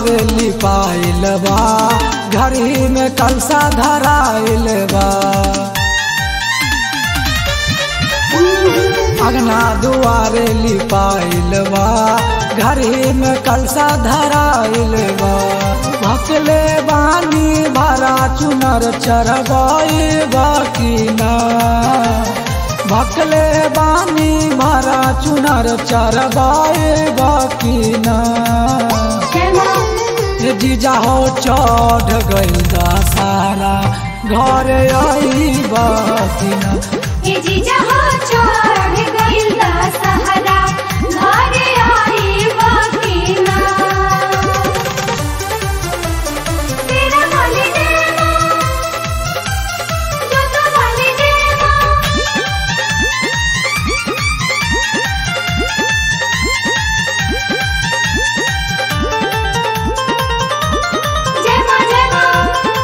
दुआरे लिपाइल बा घड़ी में कलसा धराइल बा अगना दुआरे लिपाइल बा घड़ी में कलसा धराइल बा भकले बानी भरा चुनर चरगाई बाकी ना भकले बानी भरा चुनर चरगाई बाकी ना ये जीजा हो चढ़ गई सारा घर आई बाकी ना ये जीजा हो चढ़ गइल दशहरा घरे आई बकीना तेरा वाली देवा जो तो वाली देवा जय मां जय मां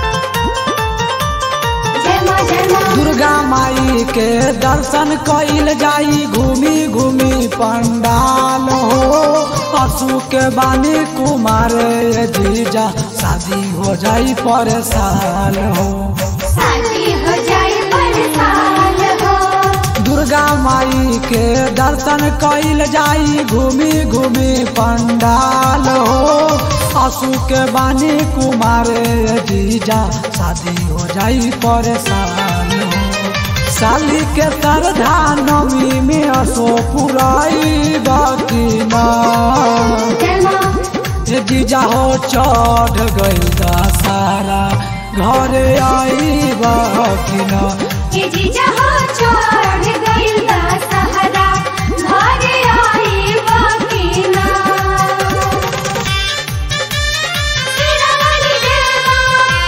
जय मां जय मां दुर्गा माई के दर्शन कइल जाई घूमी घूमी पंडाल हो असु के बानी कुमार ये जीजा शादी हो जाई पर साल हो शादी हो जाए बरसाल हो दुर्गा माई के दर्शन कइल जाई घूमी घूमी पंडाल हो असु के बानी कुमार ये जीजा शादी हो जाई पर साल हो साली के तरधा नमी में असो पुराई बाकी माँ जय मां ये जीजा हो चढ़ गई सारा घर आई बाकी ना ये जीजा हो चढ़ गइल दशहरा घरे आई बकीना तेरा वाली देवा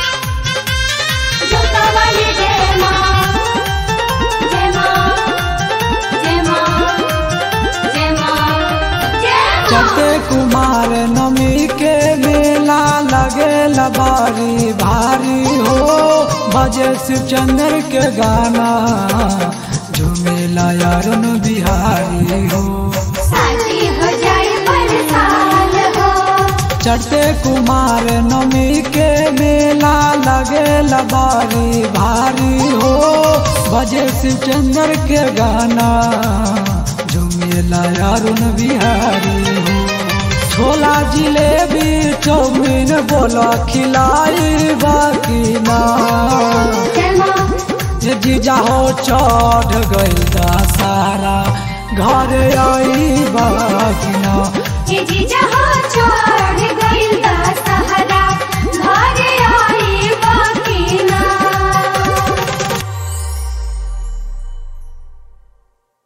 जोता वाली देवा जय मां जय मां जय मां जय मां चटे कुमार नमी के मेला लगे लबारी भारी हो बजे शिवचंद्र के गाना झूमेला यारन बिहारी हो शादी हो जाए बरसाल हो चटे कुमार नमी के मेला लगे लबारी भारी हो बजे शिवचंद्र के गाना झूमेला यारुन बिहारी हो छोला जिलेबी चौमिन बोला खिलाई बाकी ना जय मां ये जीजा हो चढ़ गई सारा घर आई बाकी ना ये जीजा हो चढ़ गइल